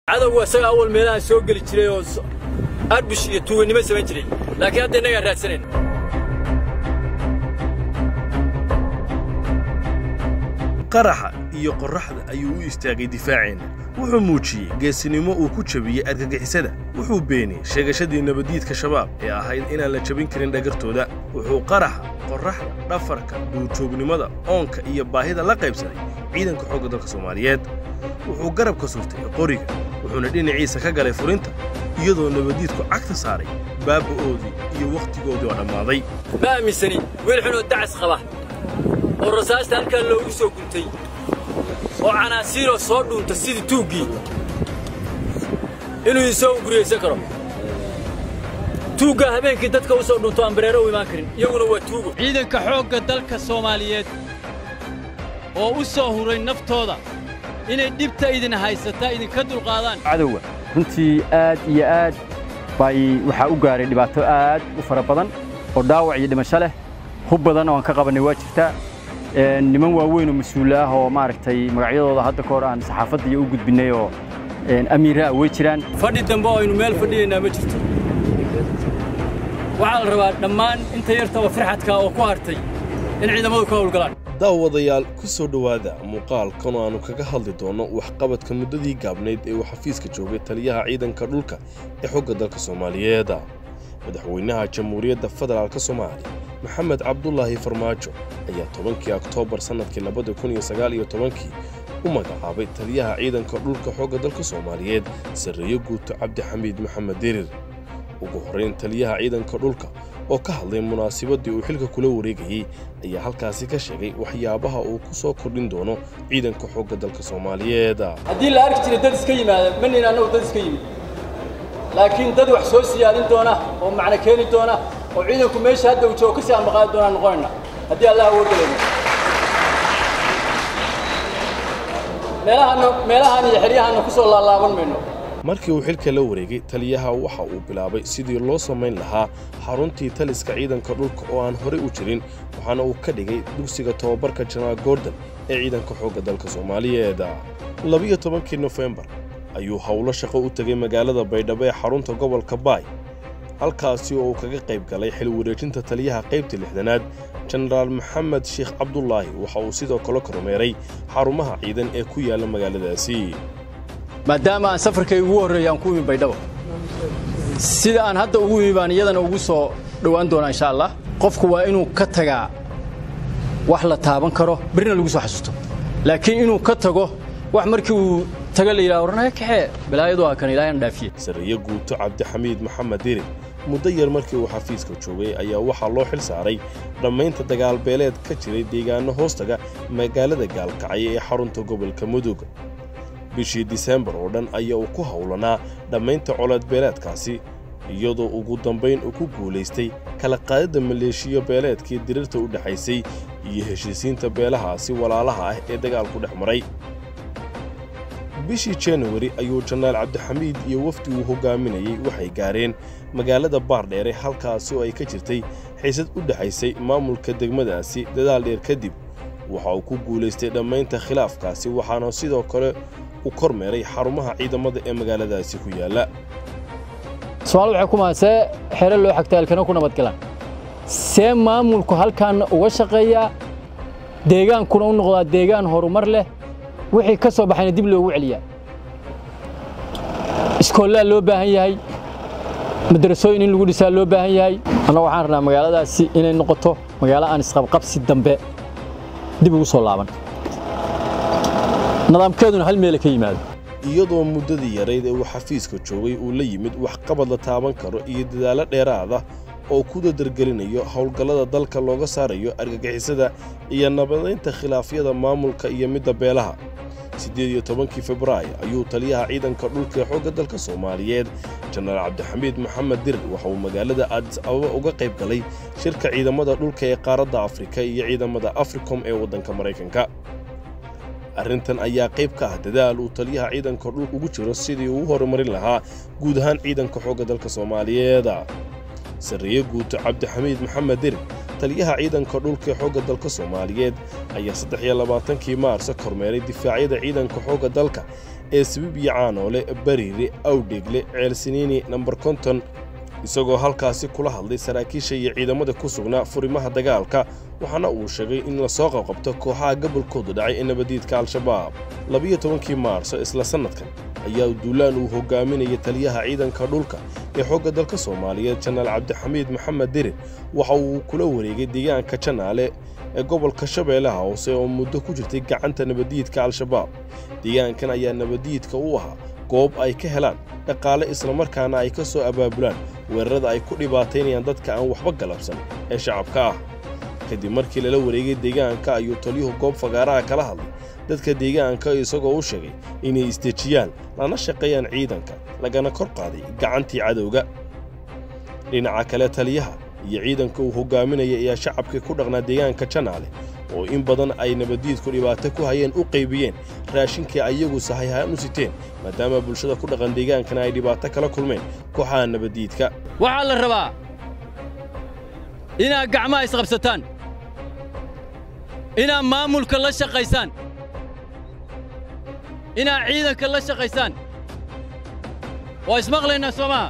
cadowgu isaga awal meelaha soo geli jiray oo arbush iyo tuuganimo samayn jiray laakiin hadda innagaan raadsanayn qaraxa iyo qorraxda ayuu u istaagay difaaceenna wuxuu muujiyey geesinimo uu ku jabiyey argagixisada wuxuu beeniyey sheegashadii nabaddiidka shabaab ee ahayd inaan la jabin karin dhagartooda wuxuu qaraxa qorraxda dhafarka duurjoognimada oonka iyo baahida la qaybsaday ciidanka xoogga dalka soomaaliyeed wuxuu garabka surtay qoriga wuxuuna dhinaciisa ka galay furinta iyadoo nabaddiidku cagta saaray baaba'oodii iyo wakhtigoodii oo dhammaaday ma aaminsani wiil xunoo dacas qaba oo rasaasta halkaa loogu soo guntay oo canaasiiroo soo dhuunta sidii tuuggii inuu isoo guriyaysan karo tuuggaa habeenkii dadka u soo dhunto aan bareero u imaan karin iyaguna waa tuugo ciidanka xoogga dalka soomaaliyeed oo u soo huray naftooda inay dhibta idin haysataa idinka dulqaadaan cadowga runtii aad iyo aad bay waxaa u gaaray dhibaato aad u fara badan oo dhaawac iyo dhimasho leh hub badan oo aan ka qabannay waa jirtaa niman waaweyn oo mas-uul ah oo maaragtay magacyadooda hadda ka hor aan saxaafadda iyo u gudbinnay oo amiira ah way jiraan fadhi dambe oo aynu meel fadhiyaynaa ma jirto waxaa la rabaa dhammaan inta yartaba firxadka oo ku hartay in ciidamadu ka howlgalaan daawadayaal ku soo dhowaada muuqaalkan oo aannu kaga hadli doonno waxqabadka muddadii gaabnayd ee uu xafiiska joogay taliyaha ciidanka dhulka ee xogga dalka soomaaliyeed madaxweynaha jamhuuriyadda federaalka soomaaliya maxamed cabdulaahi farmaajo ayaa tobankii oktoobar sannadkii labada kun iyo sagaal iyo tobankii u magacaabay taliyaha ciidanka dhulka xoogga dalka soomaaliyeed sarreeyo guuto cabdixamiid maxamed dirir ugu horrayn taliyaha ciidanka dhulka oo ka hadlay munaasibaddii uu xilka kula wareegayey ayaa halkaasi ka sheegay waxyaabaha uu ku soo kordhin doono ciidanka xoogga dalka soomaaliyeed haddii la arki jiray dad iska yimaada ma nin annagu dad iska yimid laakiin dad wax soo siyaadin doona oo macno keeni doona oo ciidanku meesha hadda uu joogo ka sii amaqaadi doonaan noqonayna haddii allah awooddalayno meelahaanna meelahaan iyo xeryahaanna ku soo laalaaban mayno markii uu xilka la wareegay taliyaha waxa uu bilaabay sidii loo samayn lahaa xaruntii taliska ciidanka dhulka oo aan horey u jirin waxaana uu ka dhigay dugsiga tobabarka janaal gordon ee ciidanka xoogga dalka soomaaliyeed labiyo tobankii nofembar ayuu howlo shaqo u tegay magaalada baydhabo ee xarunta gobolka baay halkaasi oo uu kaga qayb galay xil wareejinta taliyaha qaybta lixdanaad jenaraal maxamed sheekh cabdulaahi waxa uu sidoo kale kormeeray xarumaha ciidan ee ku yaalla magaaladaasi maadaama aan safarkay ugu horreeyay aan ku imi baydhabo sida aan hadda ugu imi baan iyadana ugu soo dhowaan doonaa insha allah qofku waa inuu ka tagaa wax la taaban karo berrina lagu soo xasuusto laakiin inuu ka tago wax markii uu taga la yidhaha warnaya kaxee balaayadu waa kan ilaahayna dhaafiye sarreeyo guuto cabdixamiid maxamed dirir muddo yar markii uu xafiiska joogay ayaa waxaa loo xil saaray dhammaynta dagaalbeeleed ka jiray deegaanno hoostaga magaalada gaalkacyo ee xarunta gobolka mudug bishii diseembar oo dhan ayaa uu ku howlanaa dhammaynta colaadbeeleedkaasi iyadoo ugu dambayn uu ku guulaystay kala qaadidda maleeshiyo beeleedkii dirirta u dhexaysay iyo heshiisiinta beelahaasi walaalaha ah ee dagaalku dhex maray bishii januwari ayuu janaal cabdixamiid iyo wafdi uu hoggaaminayey waxay gaareen magaalada baardheere halkaasi oo ay ka jirtay xiisad u dhexaysay maamulka degmadaasi dadaal dheer kadib waxa uu ku guulaystay dhammaynta khilaafkaasi waxaana sidoo kale u kormeeray xarumaha ciidamada ee magaaladaasi ku yaalla soomaali waxay ku mahad see xere loo xagtaa halkana ku nabadgalaan see maamulku halkaanna uga shaqeeyaa deegaankuna u noqdaa deegaan horumar leh wixii ka soo baxayna dib loogu celiyaa iskoollaa loo baahan yahay madrasooyin in lagu dhisaa loo baahan yahay annaga waxaan rabnaa magaaladaasi inay noqoto magaalo aan isqabqabsi dambe dib ugu soo laaban nidaamkeeduna hal meele ka yimaado iyadoo muddadii yarayd ee uu xafiiska joogay uu la yimid waxqabad la taaban karo iyo dadaallo dheeraada oo ku dadargelinayo howlgallada dalka looga saarayo argagixisada iyo nabadaynta khilaafyada maamulka iyo midda beelaha siddeed iyo tobankii febraayo ayuu taliyaha ciidanka dhulka ee xoogga dalka soomaaliyeed jenaraal cabdixamiid maxamed dirir waxa uu magaalada aadis ababa uga qayb galay shirka ciidamada dhulka ee qaaradda afrika iyo ciidamada africom ee waddanka maraykanka arrintan ayaa qayb ka ah dadaal uu taliyaha ciidanka dhulka ugu jiro sidii uu u horumarin lahaa guud ahaan ciidanka xoogga dalka soomaaliyeed sarreeye guuto cabdixamiid maxamed dirir taliyaha ciidanka dhulka ee xoogga dalka soomaaliyeed ayaa saddex iyo labaatankii maarso kormeeray difaacyada ciidanka xoogga dalka ee sabibiya caanoole bariire awdheegle ceelsiniini nambar konton isagoo halkaasi kula hadlay saraakiisha iyo ciidamada ku sugnaa furimaha dagaalka waxaana uu sheegay in lasoo qabqabto kooxaha gobolkooda dhacay ee nabadiidka al-shabaab labiyo tobankii maarso isla sannadkan ayaa duulaan uu hogaaminayay taliyaha ciidanka dhulka ee xoogga dalka soomaaliyeed janaal cabdixamiid maxamed dirir waxa uu kula wareegay deegaanka janaale ee gobolka shabeellaha hoose oo muddo ku jirtay gacanta nabadiidka al-shabaab deegaankan ayaa nabadiidka u ahaa goob ay ka helaan dhaqaale islamarkaana ay ka soo abaabulaan weerarada ay ku dhibaataynayaan dadka aan waxba galabsan ee shacabka ah kadib markii lala wareegay deegaanka ayuu taliyuhu goob fagaaraha kala hadlay dadka deegaanka isagoo u sheegay inay isdejiyaan lana shaqeeyaan ciidanka lagana kor qaaday gacantii cadowga dhinaca kale taliyaha iyo ciidanka uu hogaaminaya ayaa shacabkii ku dhaqnaa deegaanka janaale oo in badan ay nabaddiidku dhibaato ku hayeen u qaybiyeen raashinkii ayagu sahayahaan u siteen maadaama bulshada ku dhaqan deegaankana ay dhibaato kala kulmeen kooxaha nabaddiidka waxaa la rabaa inaad gacmaha isqabsataan inaad maamulka la shaqaysaan inaad ciidanka la shaqaysaan waa ismaqlaynaa soo maha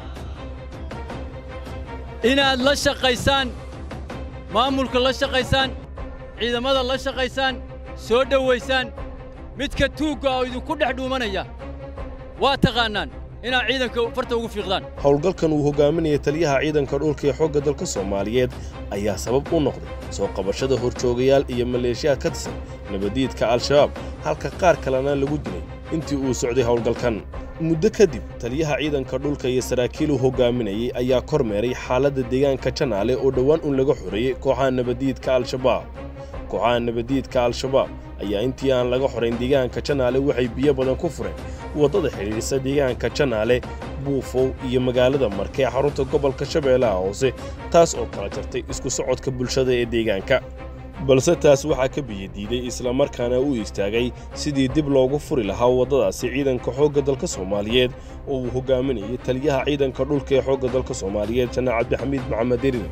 inaad la shaqaysaan maamulka la shaqaysaan ciidamada la shaqaysaan soo dhowaysaan midka tuugga oo idinku dhex dhuumanaya waa taqaannaan inaad ciidanka farta ugu fiiqdaan howlgalkan uu hogaaminaya taliyaha ciidanka dhulka ee xoogga dalka soomaaliyeed ayaa sabab u noqday soo qabashada horjoogayaal iyo maleeshiyaad ka tirsan nabaddiidka al-shabaab halka qaar kalena lagu dilay intii uu socday howlgalkan muddo kadib taliyaha ciidanka dhulka iyo saraakiil uu hogaaminayey ayaa kormeeray xaaladda deegaanka janaale oo dhowaan un laga xoreeyey kooxaha nabaddiidka al-shabaab kooxaha nabaddiidka al-shabaab ayaa intii aan laga xorayn deegaanka janaale waxay biyo badan ku fureen waddada xidhiidhisa deegaanka janaale buufow iyo magaalada marke ee xarunta gobolka shabeellaha hoose taas oo kala jartay isku socodka bulshada ee deegaanka balse taas waxaa ka biyadiiday islamarkaana u istaagay sidii dib loogu furi lahaa waddadaasi ciidanka xoogga dalka soomaaliyeed oo uu hogaaminayay taliyaha ciidanka dhulka ee xoogga dalka soomaaliyeed janaal cabdixamiid maxamed dirir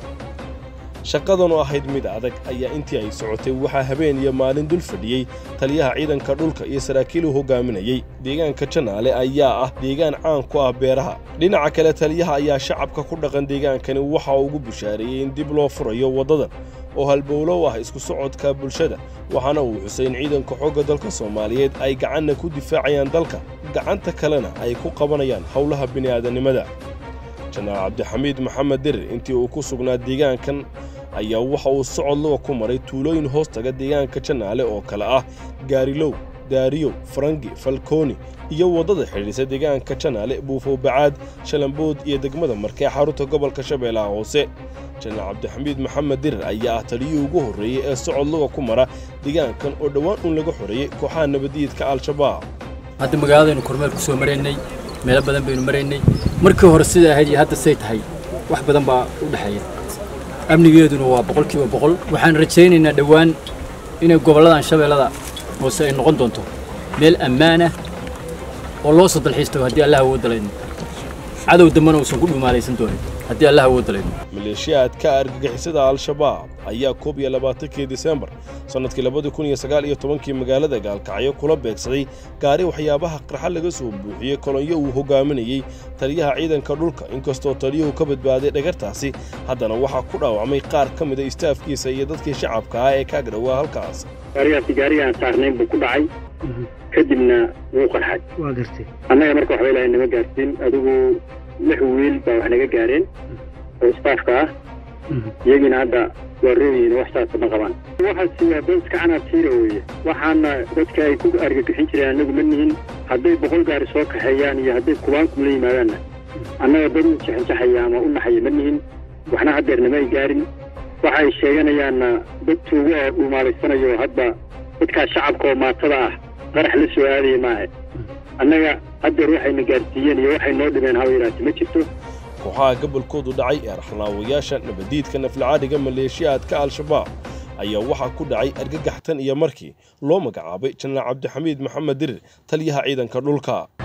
shaqadanoo ahayd mid adag ayaa intii ay socotay waxaa habeen iyo maalin dul fadhiyey taliyaha ciidanka dhulka iyo saraakiil uu hogaaminayey deegaanka janaale ayaa ah deegaan caan ku ah beeraha dhinaca kale taliyaha ayaa shacabka ku dhaqan deegaankani waxa uu ugu bushaareeyey in dib loo furayo waddadan oo halbowlow ah isku socodka bulshada waxaana uu xusay in ciidanka xoogga dalka soomaaliyeed ay gacanna ku difaacayaan dalka gacanta kalena ay ku qabanayaan howlaha bini'aadanimada janaal cabdixamiid maxamed dirir intii uu ku sugnaa deegaankan ayaa waxa uu socod luga ku maray tuulooyin hoos taga deegaanka janaale oo kale ah gaarilow daariyow farangi falkooni iyo waddada xidhiidhisa deegaanka janaale buufow bacaad shalambood iyo degmada markee xarunta gobolka shabeellaha hoose janaal cabdixamiid maxamed dirir ayaa ah taliyihii ugu horreeyey ee socod luga ku mara deegaankan oo dhowaan un laga xoreeyey kooxaha nabaddiidka al-shabaab hadda magaaladaynu kormeel ku soo maraynay meelo badan baynu maraynay markii hore siday ahayd iyo hadda say tahay wax badan baa u dhexeeya amnigeeduna waa boqolkiiba boqol waxaan rajaynaynaa dhowaan inay gobolladan shabeellada hoose ay noqon doonto meel ammaanah oo loo soo dalxiistago haddii allah awood dalayno cadow dambana uusan ku dhumaalaysan doonin haddii allah awood dalayno maleeshiyaadka argagixisada al-shabaab ayaa koob iyo labaatankii disembar sannadkii labadi kun iyo sagaal iyo tobankii magaalada gaalkacyo kula beegsaday gaari waxyaabaha qarxa laga soo buuxiyey kolonyo uu hogaaminayey taliyaha ciidanka dhulka inkastoo taliyuhu ka badbaaday dhagartaasi haddana waxaa ku dhaawacmay qaar ka mida istaafkiisa iyo dadkii shacabka ah ee kaag dhowaa halkaas gaarigaasi gaari aan saarnayn buu ku dhacay kadibna wuu qarxay waa gartay annaga marka waxba ilaahay nama gaarsiin adigu lix wiil baa wax naga gaareen oo istaafka ah iyagiina hadda waa rooyihiin wax saasa ma qabaan waxaasi waa booska canaabtiira weeye waxaana dadka ay ku argagixin jireen annagu ma nihin hadday boqol gaari soo kaxeeyaan iyo hadday kubaankum la yimaadaanna annaga dad u jaxanjaxaya ama u naxaya ma nihin waxna haddeerna ma ay gaarin waxa ay sheeganayaanna dad tuugo oo dhuumaalaysanayo hadda dadkaas shacabka oo maatada ah qarax la soo aadaya maahe annaga haddeer waxayna gaarsiiyeen iyo waxay noo dhimeen haba yaraati ma jirto kooxaha gobolkoodu dhacay ee raxnaawayaasha nabaddiidka naflacaadhiga maleeshiyaadka al-shabaab ayaa waxaa ku dhacay argagaxtan iyo markii loo magacaabay janaal cabdixamiid maxamed dirir taliyaha ciidanka dhulka